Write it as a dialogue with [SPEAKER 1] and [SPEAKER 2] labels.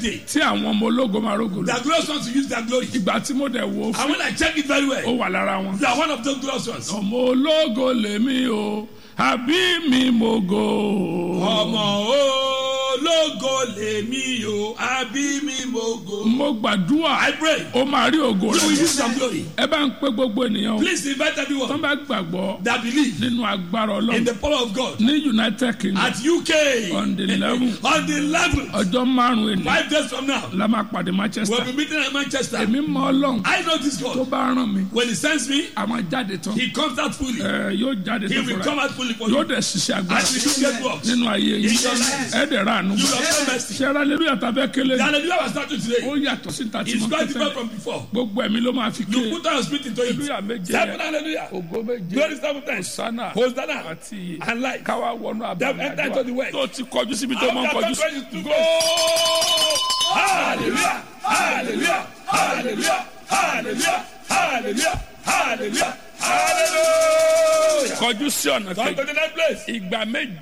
[SPEAKER 1] day.
[SPEAKER 2] tí àwọn ọmọ ológo máa rógo lọ
[SPEAKER 1] The glorious ones will use their glory.
[SPEAKER 2] ìgbà tí mo dẹ̀ wò ó
[SPEAKER 1] And
[SPEAKER 2] fún
[SPEAKER 1] when I check it very
[SPEAKER 2] ó
[SPEAKER 1] well,
[SPEAKER 2] wà lára wọn.
[SPEAKER 1] you are one of those glorious ones.
[SPEAKER 2] ọmọ ológo lèmi o àbí mi mo go.
[SPEAKER 1] ọmọ ológo lèmi o àbí mi mo go.
[SPEAKER 2] mo gbàdúrà
[SPEAKER 1] I pray
[SPEAKER 2] ó máa rí ògo
[SPEAKER 1] you will
[SPEAKER 2] rẹ
[SPEAKER 1] use your glory.
[SPEAKER 2] ẹ bá ń pé gbogbo ènìyàn o
[SPEAKER 1] Please invite
[SPEAKER 2] tó
[SPEAKER 1] everyone
[SPEAKER 2] bá gbàgbọ́
[SPEAKER 1] that believe
[SPEAKER 2] nínú agbára
[SPEAKER 1] in
[SPEAKER 2] ọlọ́run
[SPEAKER 1] the power of God
[SPEAKER 2] ní united kingdom
[SPEAKER 1] at UK
[SPEAKER 2] On the 11th.
[SPEAKER 1] on the 11th,
[SPEAKER 2] ọjọ́ márùn-ún ènìyàn
[SPEAKER 1] five days from now,
[SPEAKER 2] la máa pàdé manchester
[SPEAKER 1] we'll be meeting in Manchester.
[SPEAKER 2] èmi mọ ọlọ́run
[SPEAKER 1] I know this
[SPEAKER 2] tó
[SPEAKER 1] God.
[SPEAKER 2] bá ràn mí
[SPEAKER 1] When He sends me,
[SPEAKER 2] a máa jáde tán
[SPEAKER 1] He comes out fully.
[SPEAKER 2] ẹ yóò jáde
[SPEAKER 1] He
[SPEAKER 2] tó
[SPEAKER 1] will
[SPEAKER 2] fúnra
[SPEAKER 1] come out fully for
[SPEAKER 2] yóò
[SPEAKER 1] you.
[SPEAKER 2] dẹ̀ ṣiṣẹ́ agbára
[SPEAKER 1] And you get works.
[SPEAKER 2] nínú ayé yìí
[SPEAKER 1] In your life.
[SPEAKER 2] ẹ dẹ̀ ra àánú
[SPEAKER 1] You have no mercy.
[SPEAKER 2] ṣẹ́ra aleluya tàbí kélé
[SPEAKER 1] The hallelujah was started
[SPEAKER 2] ó
[SPEAKER 1] today.
[SPEAKER 2] yàtọ̀ sí ta tí
[SPEAKER 1] It's
[SPEAKER 2] mo
[SPEAKER 1] quite
[SPEAKER 2] kọ́
[SPEAKER 1] different
[SPEAKER 2] tẹ́lẹ̀
[SPEAKER 1] from before.
[SPEAKER 2] gbogbo ẹ̀mí ló máa fi ké
[SPEAKER 1] You put our spirit into it.
[SPEAKER 2] aleluya méje
[SPEAKER 1] Seven
[SPEAKER 2] yẹn
[SPEAKER 1] hallelujah.
[SPEAKER 2] ògo méje
[SPEAKER 1] Glory seven times.
[SPEAKER 2] sana
[SPEAKER 1] Hosanna
[SPEAKER 2] àti iye
[SPEAKER 1] and life.
[SPEAKER 2] káwá wọnú
[SPEAKER 1] Them
[SPEAKER 2] abàmì
[SPEAKER 1] enter into the
[SPEAKER 2] àdúrà
[SPEAKER 1] work.
[SPEAKER 2] tó ti kọjú síbi tó máa ń kọjú sí.
[SPEAKER 1] Hallelujah! Hallelujah! Hallelujah! Hallelujah! Hallelujah! Hallelujah! Hallelujah!
[SPEAKER 2] kọjú sí ọ̀nà
[SPEAKER 1] Come
[SPEAKER 2] kejì
[SPEAKER 1] to the next place.
[SPEAKER 2] ìgbà méje